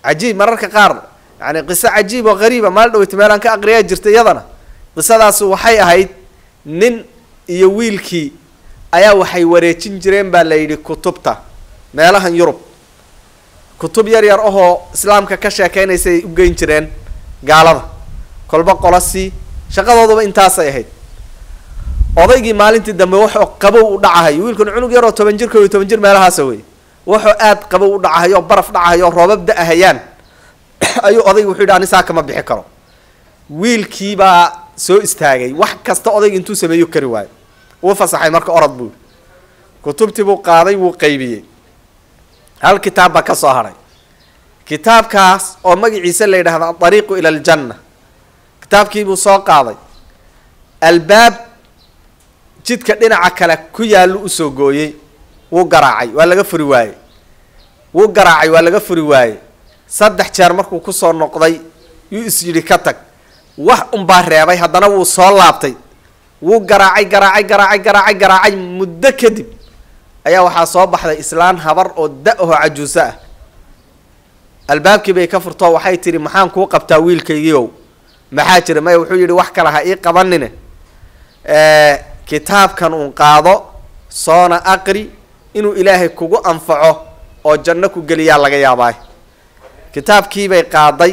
cajiib mararka qaar yani qiso cajiib oo qariiba maal dhaweyta meelaan ka aqriyaa jirta iyadana qisadaas waxay ahayd nin iyo wiilkii ayaa waxay wareejin jireen baa la yidhi kutubta meelahan yurub kutub yar yar ahoo islaamka ka sheekeynaysay u geyn jireen gaalada kolba qolosii shaqadooduba intaasay ahayd odaygii maalintii dambe wuxuu qabow u dhacahayo wiilkan cunug yaroo toban jir ko iyo toban jir meelahaasa wey wuxuu aad qabow u dhacahayo baraf dhacahayo roobab da-ahayaan ayuu odaygi wuxuu yidhi ani saa kama bixi karo wiilkii baa soo istaagay wax kasta odayga intuu sameeyu kari waayo uu fasaxay marka orod buu kutubtii buu qaaday wuu qaybiyey hal kitaab baa ka soo hadhay kitaabkaas oo magaciisa la yidhahda adariiqu ila aljanna kitaabkii buu soo qaaday albaab jidka dhinaca kale ku yaallu usoo gooyey wuu garaacay waa laga furi waayey wuu garaacay waa laga furi waayey saddex jeer markuu kusoo noqday yuu is yidhi ka tag wax unbaa reebay haddana wuu soo laabtay wuu garaacay garaacay garaacay garaacay garaacay muddo kadib ayaa waxaa soo baxday islaan habar oo da-aho cajuuso ah albaabkii bay ka furtoo waxay tidhi maxaan kuu qabtaa wiilkaygiiow maxaa jira maya wuxuu yidhi wax kale ha ii qabanine kitaabkan uun qaado soona aqri inuu ilaahay kugu anfaco oo janno ku geliyaa laga yaabaay kitaabkiibay qaaday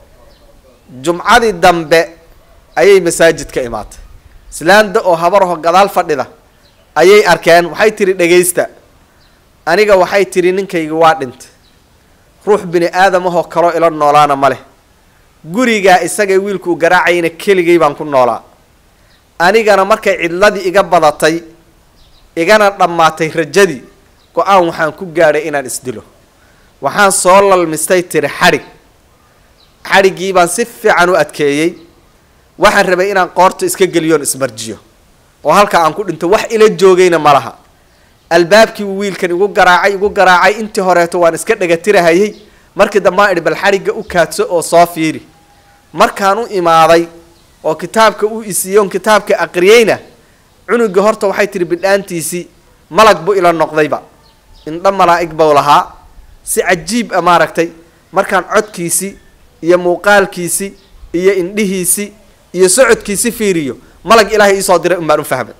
jumcadii dambe ayay masaajidka imaatay islaanda oo habaraho gadaal fadhida ayay arkeen waxay tidhi dhegaysta aniga waxay tidhi ninkaygi waa dhintay ruux bini aadam ahoo kaloo ilo noolaana ma leh gurigaa isagay wiilku u garaacayna keligay baan ku noolaa anigana markay cidladii iga badatay igana dhammaatay rajadii go-aan waxaan ku gaadhay inaan isdilo waxaan soo lalmistay tiri xadhig xadhiggii baan si fiican u adkeeyey waxaan rabay inaan qoorta iska geliyoon ismarjiyo oo halka aan ku dhinto wax ila joogayna ma laha albaabkii uu wiilkan igu garaacay igu garaacay intii horeeto waan iska dhagatirahayay markii dambaan idhi bal xadhigga u kaadso oo soo fiiri markaan u imaaday oo kitaabka u isiiyoon kitaabka aqriyeyna cunuga horta waxay tihi bidhaantiisii malag bu ila noqdayba indho malaa'ig bau lahaa si cajiib a maaragtay markaan codkiisii iyo muuqaalkiisii iyo indhihiisii iyo socodkiisi fiiriyo malag ilaahay iisoo diray un baan u fahmay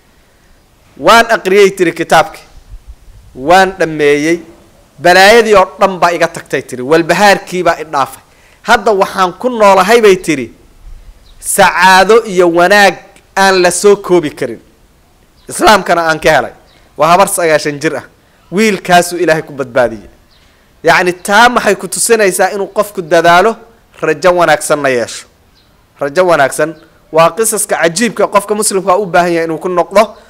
waan aqriyey tiri kitaabki waan dhammeeyey balaayadii oo dhan baa iga tagtay tiri walbahaarkiibaa i dhaafay hadda waxaan ku noolahay bay tiri sacaado iyo wanaag aan la soo koobi karin islaamkana aan ka helay waa habar sagaashan jir ah wiilkaasuu ilaahay ku badbaadiyey yacni taa maxay ku tusinaysaa inuu qofku dadaalo rajo wanaagsanna yeesho rajo wanaagsan waa qisaska cajiibka qofka muslimkaa u baahan yahay inuu ku noqdo